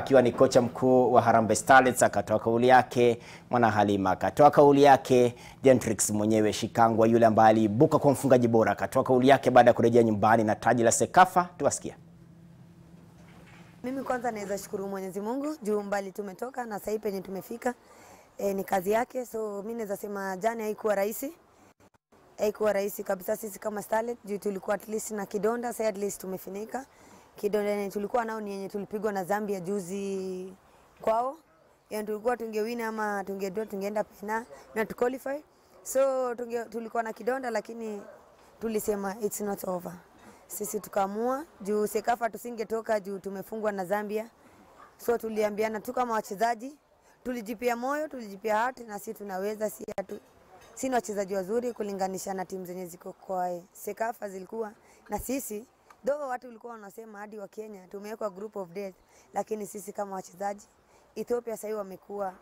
akiwa ni kocha mkuu wa Harambee Starlets akatoa kauli yake, Mwana Halima akatoa kauli yake, Gentrix mwenyewe Shikangwa yule ambaye aliibuka kwa mfungaji bora akatoa kauli yake baada ya kurejea nyumbani na taji la Sekafa. Tuwasikia. Mimi kwanza naweza shukuru Mwenyezi Mungu juu mbali tumetoka na sasa penye tumefika e, ni kazi yake. So mimi naweza sema jana haikuwa rahisi, haikuwa rahisi kabisa sisi kama Starlet juu tulikuwa at least na kidonda, sasa at least tumefinika kidonda yenye tulikuwa nao ni yenye tulipigwa na Zambia juzi kwao, yani tulikuwa tungewina ama tungedraw tungeenda pena na tu qualify. So tunge, tulikuwa na kidonda lakini tulisema it's not over sisi tukaamua juu Sekafa tusingetoka juu tumefungwa na Zambia, so tuliambiana tu kama wachezaji, tulijipia moyo, tulijipia hati na sisi tunaweza, si hatu si ni wachezaji wazuri kulinganisha na timu zenye ziko kwa Sekafa zilikuwa na sisi though watu walikuwa wanasema hadi wa Kenya tumewekwa group of death, lakini sisi kama wachezaji Ethiopia sahii wamekuwa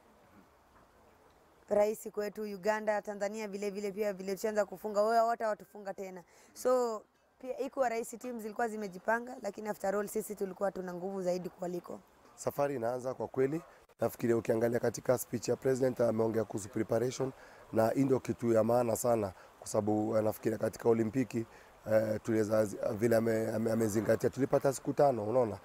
rahisi kwetu, Uganda, Tanzania vile vile pia vile tushaanza kufunga, wao wote watufunga tena so pia ikuwa rahisi, timu zilikuwa zimejipanga, lakini after all sisi tulikuwa tuna nguvu zaidi kuliko. Safari inaanza kwa kweli. Nafikiria ukiangalia katika speech ya president ameongea kuhusu preparation, na hii ndio kitu ya maana sana, kwa sababu nafikiria katika Olimpiki uh, tuliweza vile amezingatia ame, ame tulipata siku tano, unaona,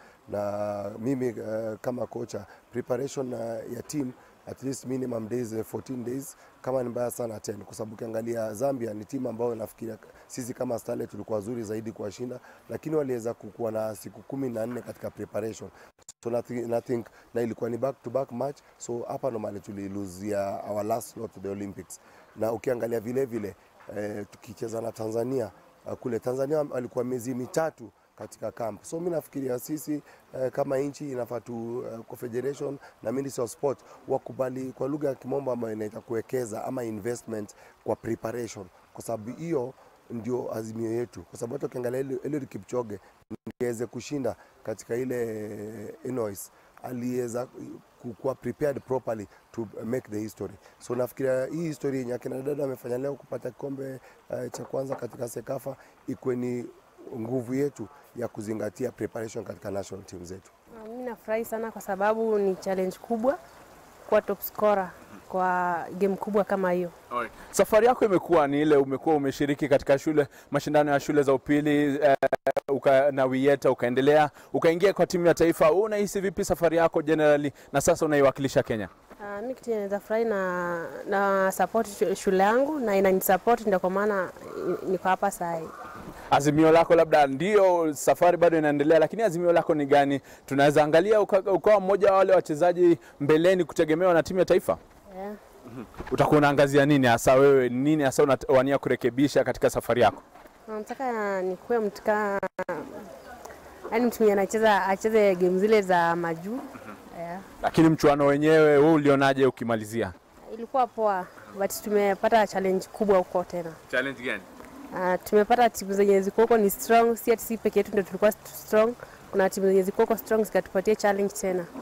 na mimi uh, kama kocha preparation uh, ya team at least minimum days 14 days, kama ni mbaya sana 10, kwa sababu ukiangalia Zambia ni timu ambayo nafikiria sisi kama Starlet tulikuwa wazuri zaidi kuwashinda, lakini waliweza kukuwa na siku kumi na nne katika preparation so nothing, nothing, na ilikuwa ni back to back match, so hapa ndo mali tuliluzia our last slot to the Olympics. Na ukiangalia vile vile eh, tukicheza na Tanzania uh, kule Tanzania walikuwa miezi mitatu katika camp. So mimi nafikiria sisi eh, kama nchi inafaa tu eh, Confederation na Ministry of Sport wakubali kwa lugha ya kimombo ambayo inaita kuwekeza ama investment kwa preparation, kwa sababu hiyo ndio azimio yetu, kwa sababu hata ukiangalia Eliud Kipchoge ndiweze kushinda katika ile Illinois aliweza kuwa prepared properly to make the history. So nafikiria hii history yenye akina dada amefanya leo kupata kikombe uh, cha kwanza katika Sekafa ikwe ni nguvu yetu ya kuzingatia preparation katika national team zetu. Mimi nafurahi sana kwa sababu ni challenge kubwa kuwa top scorer kwa game kubwa kama hiyo. Alright. Safari yako imekuwa ni ile, umekuwa umeshiriki katika shule mashindano ya shule za upili eh, uka, na Wieta ukaendelea ukaingia kwa timu ya taifa. Wewe unahisi vipi safari yako generally, na sasa unaiwakilisha Kenya? Uh, mimi kitu naweza furahi na, na support shule yangu na inanisupport, ndio kwa maana niko hapa saa hii. Azimio lako labda ndio safari bado inaendelea, lakini azimio lako ni gani? Tunaweza angalia ukawa uka mmoja wa wale wachezaji mbeleni kutegemewa na timu ya taifa Yeah. utakuwa unaangazia nini hasa wewe, nini hasa unawania kurekebisha katika safari yako? Nataka nikuwe mtu kama yani mtu mwenye anacheza acheze game zile za majuu. Yeah. Lakini mchuano wenyewe wewe ulionaje ukimalizia? Ilikuwa poa but tumepata challenge kubwa huko tena. Challenge gani? Uh, tumepata timu zenye ziko huko ni strong, si ati si peke yetu ndio tulikuwa strong. Kuna timu zenye ziko huko strong zikatupatia challenge tena.